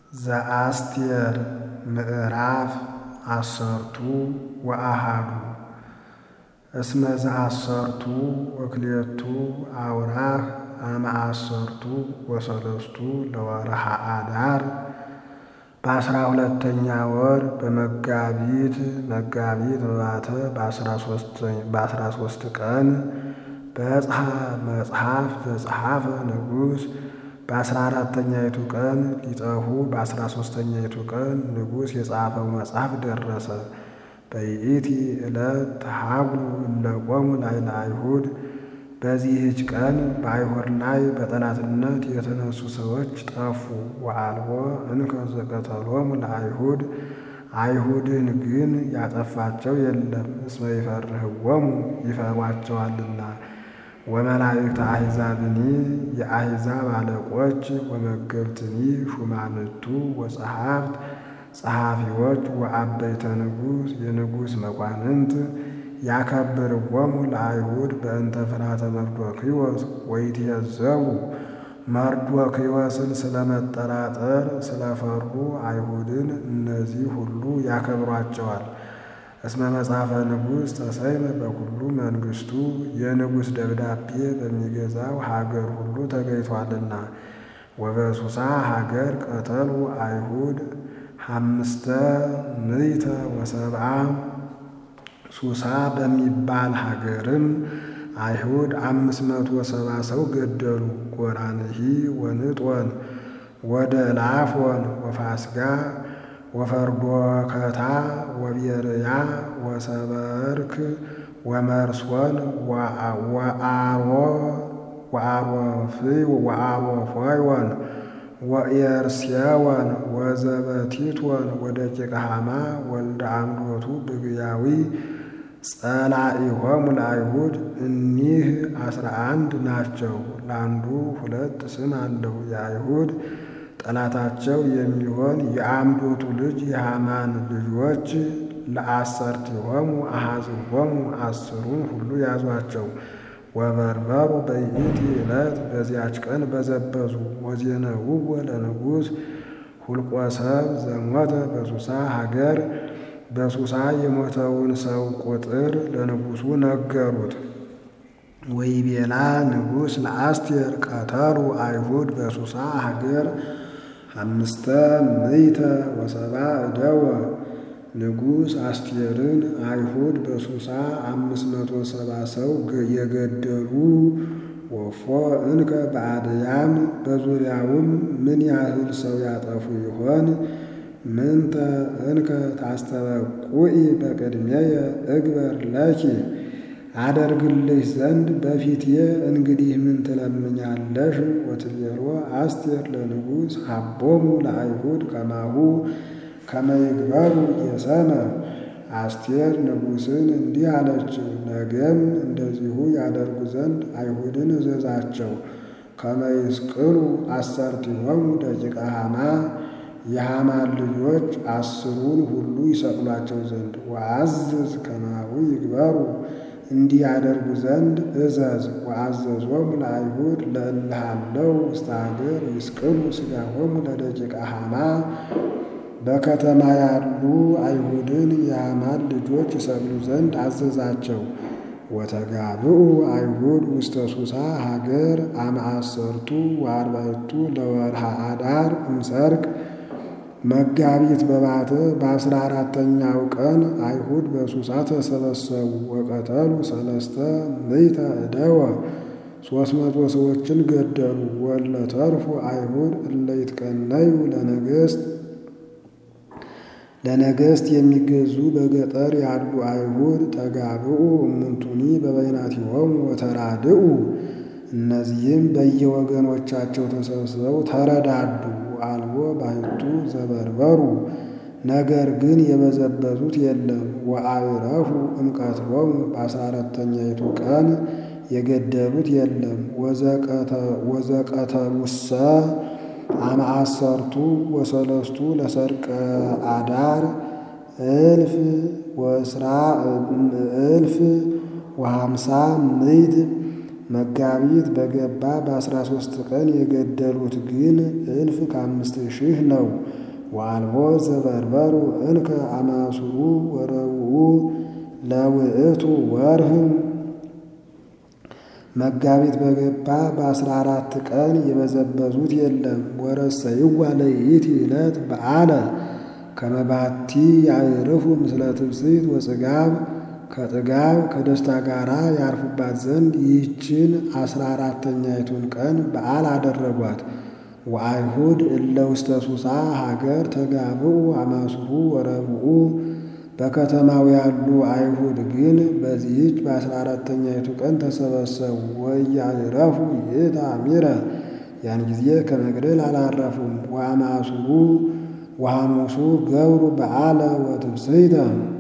ዘአስቴር ምዕራፍ አሰርቱ ወአሃዱ እስመ ዘአሰርቱ ወክልኤቱ አውራህ አመ አሰርቱ ወሰለስቱ ለወርኃ አዳር በአስራ ሁለተኛ ወር በመጋቢት መጋቢት በባተ በአስራ ሦስት ቀን በዕፅሐ መጽሐፍ ዘጸሐፈ ንጉሥ በአስራ አራተኛይቱ ቀን ሊጠፉ በአስራ ሦስተኛይቱ ቀን ንጉሥ የጻፈው መጽሐፍ ደረሰ። በይእቲ ዕለት ተሃጉሉ እለ ቆሙ ላዕለ አይሁድ። በዚህች ቀን በአይሁድ ላይ በጠላትነት የተነሱ ሰዎች ጠፉ። ወአልቦ እንከ ዘቀተሎሙ ለአይሁድ አይሁድን ግን ያጠፋቸው የለም፣ እስመ ይፈርህዎሙ ይፈሯቸዋልና። ወመላእክተ አሕዛብኒ የአሕዛብ አለቆች ወመገብትኒ ሹማምቱ ወጸሐፍት ጸሐፊዎች ወአበይተ ንጉሥ የንጉሥ መኳንንት ያከብርዎሙ ለአይሁድ በእንተ ፍርሃተ መርዶክዮስ ወይትየዘቡ መርዶክዮስን ስለመጠራጠር ስለፈሩ አይሁድን እነዚህ ሁሉ ያከብሯቸዋል። እስመ መጽሐፈ ንጉሥ ተሰይመ በኩሉ መንግሥቱ የንጉሥ ደብዳቤ በሚገዛው ሀገር ሁሉ ተገኝቷልና። ወበሱሳ ሀገር ቀተሉ አይሁድ አምስተ ምዕተ ወሰብዓ ሱሳ በሚባል ሀገርም አይሁድ አምስት መቶ ሰባ ሰው ገደሉ። ጎራንሂ ወንጦን ወደ ላፎን ወፋስጋ ወፈርዶከታ ወቤርያ ወሰበርክ ወመርሶን ወአሮፎዮን ወኤርስየወን ወዘበቲቶን ወደቂቀ ሐማ ወልደ አምዶቱ ብግያዊ ጸላኢሆሙ ለአይሁድ እኒህ አስራ አንድ ናቸው። ለአንዱ ሁለት ስም አለው። የአይሁድ ጠላታቸው የሚሆን የአምዶቱ ልጅ የሐማን ልጆች ለአሰርቲሆሙ አሐዝሆሙ አስሩን ሁሉ ያዟቸው። ወበርበሩ በይእቲ ዕለት በዚያች ቀን በዘበዙ። ወዜነውዎ ለንጉሥ ሁልቆ ሰብ ዘሞተ በሱሳ ሀገር በሱሳ የሞተውን ሰው ቁጥር ለንጉሡ ነገሩት። ወይቤላ ንጉሥ ለአስቴር ቀተሉ አይሁድ በሱሳ ሀገር አምስተ ምዕተ ወሰባ እደወ። ንጉሥ አስቴርን አይሁድ በሱሳ አምስት መቶ ሰባ ሰው የገደሉ ወፎ እንከ በአድያም በዙሪያውም ምን ያህል ሰው ያጠፉ ይሆን? ምንተ እንከ ታስተበቁኢ በቅድሜየ እግበር ለኪ አደርግልሽ ዘንድ በፊቴ እንግዲህ ምን ትለምኛለሽ? ወትቤሎ አስቴር ለንጉሥ ሀቦሙ ለአይሁድ ከማሁ ከመይግበሩ የሰመ አስቴር ንጉሥን እንዲህ አለችው፣ ነገም እንደዚሁ ያደርጉ ዘንድ አይሁድን እዘዛቸው። ከመይስቅሉ አሰርቲሆሙ ደቂቀ ሐማ የሐማን ልጆች አስሩን ሁሉ ይሰቅሏቸው ዘንድ ወአዝዝ ከማሁ ይግበሩ እንዲህ ያደርጉ ዘንድ እዘዝ። ወአዘዞሙ ለአይሁድ ለእልሃለው ውስተ ሀገር ይስቅሉ ሥጋሆሙ ለደቂቀ ሐማ በከተማ ያሉ አይሁድን የሐማን ልጆች ይሰቅሉ ዘንድ አዘዛቸው። ወተጋብኡ አይሁድ ውስተ ሱሳ ሀገር አመ አሰርቱ ወአርባዕቱ ለወርኃ አዳር እምሰርቅ መጋቢት በባተ በአስራ አራተኛው ቀን አይሁድ በሱሳ ተሰበሰቡ። ወቀተሉ ሰለስተ ምዕተ እደወ ሦስት መቶ ሰዎችን ገደሉ። ወለተርፉ አይሁድ እለ ይትቀነዩ ለነገሥት ለነገሥት የሚገዙ በገጠር ያሉ አይሁድ ተጋብኡ እሙንቱኒ በበይናቲሆሙ ወተራድኡ እነዚህም በየወገኖቻቸው ተሰብስበው ተረዳዱ። አልቦ ባሕቱ ዘበርበሩ ነገር ግን የበዘበዙት የለም። ወአዕረፉ እምቀትሎሙ በአስራ አራተኛይቱ ቀን የገደሉት የለም። ወዘቀተሉሰ አመ አሰርቱ ወሰለስቱ ለሰርቀ አዳር እልፍ ወስራ እልፍ ወሃምሳ ምዕት መጋቢት በገባ በአስራ ሦስት ቀን የገደሉት ግን እልፍ ከአምስት ሺህ ነው። ወአልቦ ዘበርበሩ እንከ አማሱሩ ወረብኡ ለውእቱ ወርህ መጋቢት በገባ በአስራ አራት ቀን የበዘበዙት የለም። ወረሰይዋ ለይእቲ ዕለት በዓለ ከመባቲ ያዕርፉ ምስለ ትብስት ወጽጋብ ከጥጋብ ከደስታ ጋር ያርፉባት ዘንድ ይህችን አስራ አራተኛይቱን ቀን በዓል አደረጓት። ወአይሁድ እለ ውስተ ሱሳ ሀገር ተጋብኡ አማሱሩ ወረብኡ በከተማው ያሉ አይሁድ ግን በዚህች በአስራ አራተኛይቱ ቀን ተሰበሰቡ። ወኢያዕረፉ ይእተ አሚረ ያን ጊዜ ከመግደል አላረፉም። ወአማሱሩ ወሐሙሱ ገብሩ በዓለ ወትብስሕተ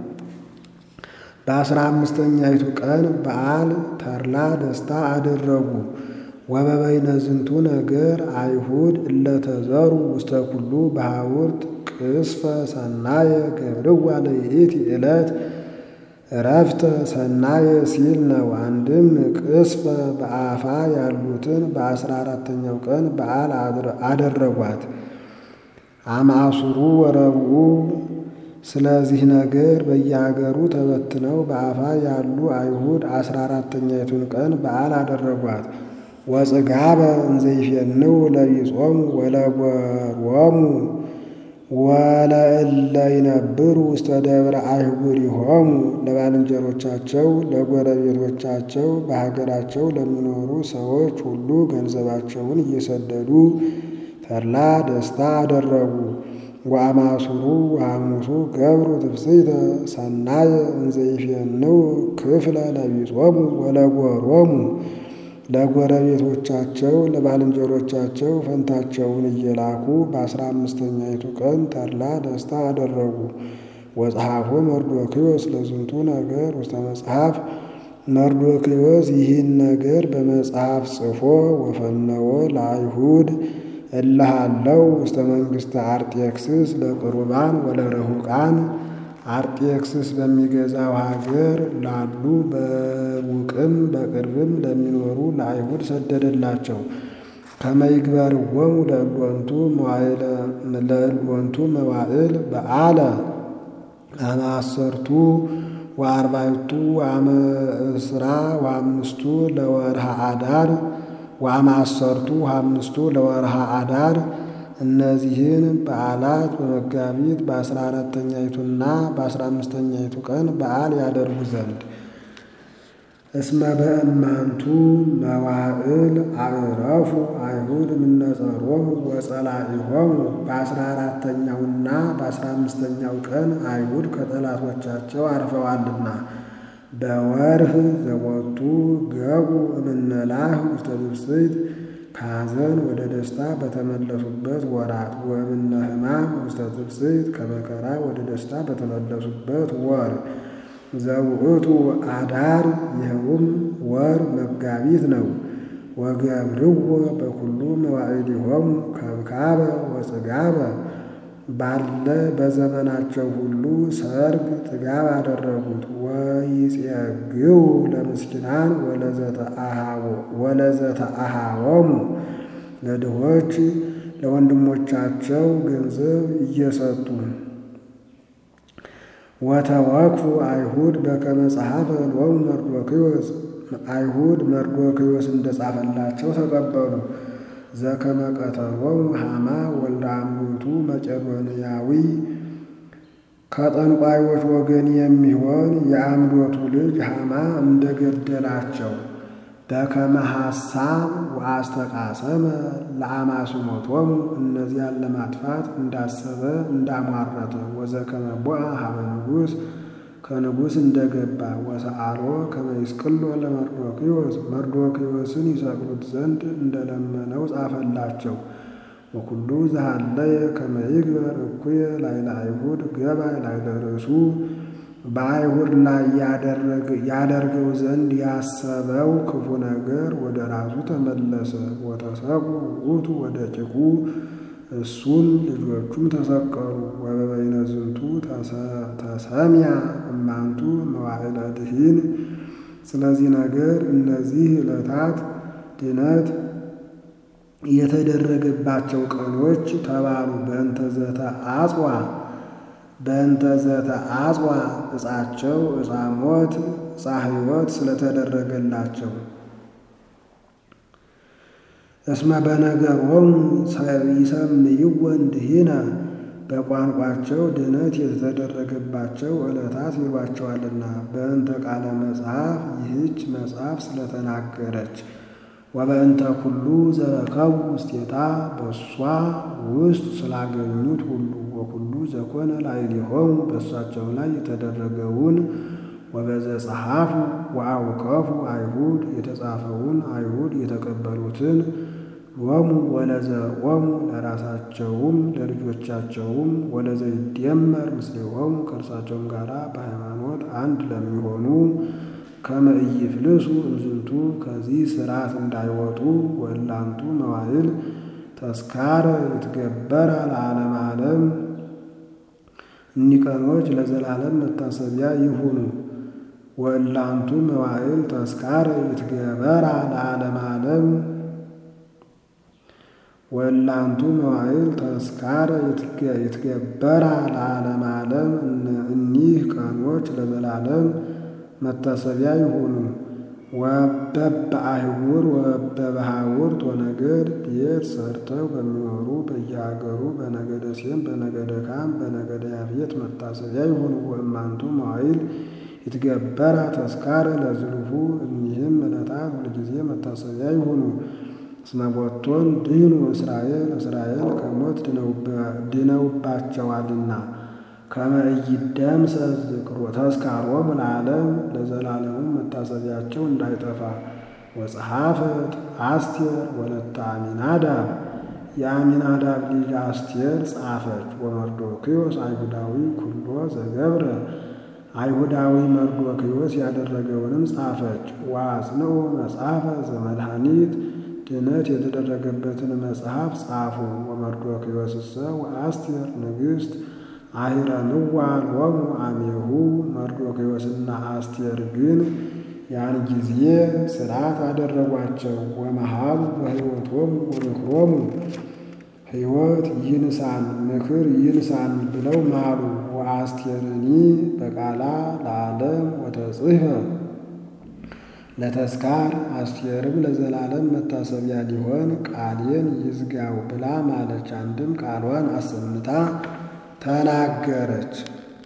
በአስራ አምስተኛይቱ ቀን በዓል ተድላ ደስታ አደረጉ። ወበበይነ ዝንቱ ነገር አይሁድ እለተዘሩ ውስተ ኩሉ በሐውርት ቅስፈ ሰናየ ገብርዋ ለይእቲ ዕለት እረፍተ ሰናየ ሲል ነው። አንድም ቅስፈ በአፋ ያሉትን በአስራ አራተኛው ቀን በዓል አደረጓት። አማሱሩ ወረብኡ ስለዚህ ነገር በየአገሩ ተበትነው በአፋ ያሉ አይሁድ አስራ አራተኛይቱን ቀን በዓል አደረጓት። ወጽጋበ እንዘይፌንው ለቢጾሙ ወለጎሮሙ ወለእለ ይነብሩ ውስተ ደብረ አይሁዲሆሙ ለባልንጀሮቻቸው ለጎረቤቶቻቸው በሀገራቸው ለሚኖሩ ሰዎች ሁሉ ገንዘባቸውን እየሰደዱ ተድላ ደስታ አደረጉ። ወአማሱሩ ወሐሙሱ ገብሩ ትብስሕተ ሰናየ እንዘይፌንው ክፍለ ለቢጾሙ ወለጎሮሙ ለጎረቤቶቻቸው ለባልንጀሮቻቸው ፈንታቸውን እየላኩ በአስራ አምስተኛይቱ ቀን ተድላ ደስታ አደረጉ። ወጸሐፎ መርዶክዮስ ለዝንቱ ነገር ውስተ መጽሐፍ መርዶክዮስ ይህን ነገር በመጽሐፍ ጽፎ ወፈነወ ለአይሁድ እልሃለው ውስተ መንግሥተ አርጤክስስ ለቅሩባን ወለረሁቃን አርጤክስስ በሚገዛው ሀገር ላሉ በሩቅም በቅርብም ለሚኖሩ ለአይሁድ ሰደደላቸው። ከመይግበርዎሙ ለእልወንቱ መዋዕል በዓለ አማሰርቱ ወአርባዕቱ ወአመ እስራ ወአምስቱ ለወርሃ አዳር ወአማሰርቱ ወአምስቱ ለወርሃ አዳር እነዚህን በዓላት በመጋቢት በአስራ አራተኛይቱና በአስራ አምስተኛይቱ ቀን በዓል ያደርጉ ዘንድ እስመ በእማንቱ መዋዕል አዕረፉ አይሁድ እምነጸሮሙ ወጸላኢሆሙ በአስራ አራተኛውና በአስራ አምስተኛው ቀን አይሁድ ከጠላቶቻቸው አርፈዋልና በወርህ ዘወቱ ገቡ እምነላህ ውስተ ብስት ከሐዘን ወደ ደስታ በተመለሱበት ወራት ወእምነ ሕማም ውስተ ትብስት ከመከራ ወደ ደስታ በተመለሱበት ወር ዘውእቱ አዳር ይኸውም ወር መጋቢት ነው። ወገብርዎ በኩሉ መዋዕሊሆሙ ከብካበ ወጽጋበ ባለ በዘመናቸው ሁሉ ሰርግ ጥጋብ አደረጉት። ወይጼግው ለምስኪናን ወለዘተአሃወሙ ለድሆች ለወንድሞቻቸው ገንዘብ እየሰጡ ወተወክፉ አይሁድ በከመ ጸሐፈ ሎሙ መርዶክዮስ አይሁድ መርዶክዮስ እንደጻፈላቸው ተቀበሉ። ዘከመ ቀተሎሙ ሐማ ወልደ አምዶቱ መቄዶንያዊ ከጠንቋዮች ወገን የሚሆን የአምዶቱ ልጅ ሐማ እንደገደላቸው በከመ ሐሳብ ወአስተቃሰመ ለአማስሞቶሙ እነዚያን ለማጥፋት እንዳሰበ እንዳሟረተ ወዘከመ ቦአ ሀበ ንጉሥ ከንጉሥ እንደገባ ወሰአሎ ከመ ይስቅሎ ለመርዶክዮስ መርዶክዮስን ይሰቅሉት ዘንድ እንደለመነው ጻፈላቸው። ወኩሉ ዘሃለየ ከመ ይግበር እኩየ ላዕለ አይሁድ ገባይ ላዕለ ርእሱ በአይሁድ ላይ ያደርገው ዘንድ ያሰበው ክፉ ነገር ወደ ራሱ ተመለሰ። ወተሰቁ ውእቱ ወደ ጭቁ እሱም ልጆቹም ተሰቀሉ። ወበበይነ ዝንቱ ተሰሚያ እማንቱ መዋዕለ ድኂን። ስለዚህ ነገር እነዚህ ዕለታት ድነት የተደረገባቸው ቀኖች ተባሉ። በእንተ ዘተ አጽዋ በእንተ ዘተ አጽዋ ዕፃቸው ዕፃ ሞት ዕፃ ሕይወት ስለተደረገላቸው እስመ በነገሮሙ ይሰምይዎ እንድሂነ በቋንቋቸው ድነት የተደረገባቸው ዕለታት ይሏቸዋልና በእንተ ቃለ መጽሐፍ ይህች መጽሐፍ ስለተናገረች ወበእንተ ኩሉ ዘረከቡ ውስቴታ በእሷ ውስጥ ስላገኙት ሁሉ ወኩሉ ዘኮነ ላዕሌሆሙ በእሳቸው ላይ የተደረገውን ወበዘ ጸሐፉ ወአውከፉ አይሁድ የተጻፈውን አይሁድ የተቀበሉትን ሎሙ ወለዘርኦሙ ለራሳቸውም ለልጆቻቸውም ወለዘይደመር ምስሌሆሙ ከእርሳቸውም ጋር በሃይማኖት አንድ ለሚሆኑ ከመ ኢይፍልሱ እምዝንቱ ከዚህ ሥርዓት እንዳይወጡ ወላንቱ መዋዕል ተስካረ ይትገበራ ለዓለመ ዓለም እኒህ ቀኖች ለዘላለም መታሰቢያ ይሁኑ። ወላንቱ መዋዕል ተስካረ ይትገበራ ለዓለመ ዓለም ወላንቱ መዋዕል ተስካረ ይትገበራ ለዓለመ ዓለም እኒህ ቀኖች ለዘላለም መታሰቢያ ይሁኑ። ወበበ አህጉር ወበበ ሀውርት ወነገድ ቤት ሰርተው በሚኖሩ በየሀገሩ በነገደ ሴም በነገደ ካም በነገደ ያፌት መታሰቢያ ይሁኑ። ወእማንቱ መዋዕል ይትገበራ ተስካረ ለዝሉፉ እኒህም ዕለታት ሁልጊዜ መታሰቢያ ይሁኑ። እስመ ቦቶን ድህኑ እስራኤል እስራኤል ከሞት ድነውባቸዋልና ከመ ኢይደምሰስ ዝክሮ ተስካሮሙ ለዓለም ለዘላለሙ መታሰቢያቸው እንዳይጠፋ። ወጸሐፈት አስቴር ወለተ አሚናዳብ የአሚናዳብ ልጅ አስቴር ጻፈች። ወመርዶክዮስ አይሁዳዊ ኩሎ ዘገብረ አይሁዳዊ መርዶክዮስ ያደረገውንም ጻፈች። ወአጽንዑ መጽሐፈ ዘመድኃኒት ድነት የተደረገበትን መጽሐፍ ጻፉ። ወመርዶክዮስሰ ወአስቴር ንግሥት አሂረምዋ ሎሙ አሜሁ መርዶክዮስና አስቴር ግን ያን ጊዜ ሥርዓት አደረጓቸው። ወመሃሉ በሕይወቶሙ ወምክሮሙ ሕይወት ይንሳን ምክር ይንሳን ብለው ማሉ። ወአስቴርኒ በቃላ ለዓለም ወተጽሕፈ ለተስካር አስቴርም ለዘላለም መታሰቢያ ሊሆን ቃሌን ይዝጋው ብላ ማለች። አንድም ቃሏን አሰምታ ተናገረች።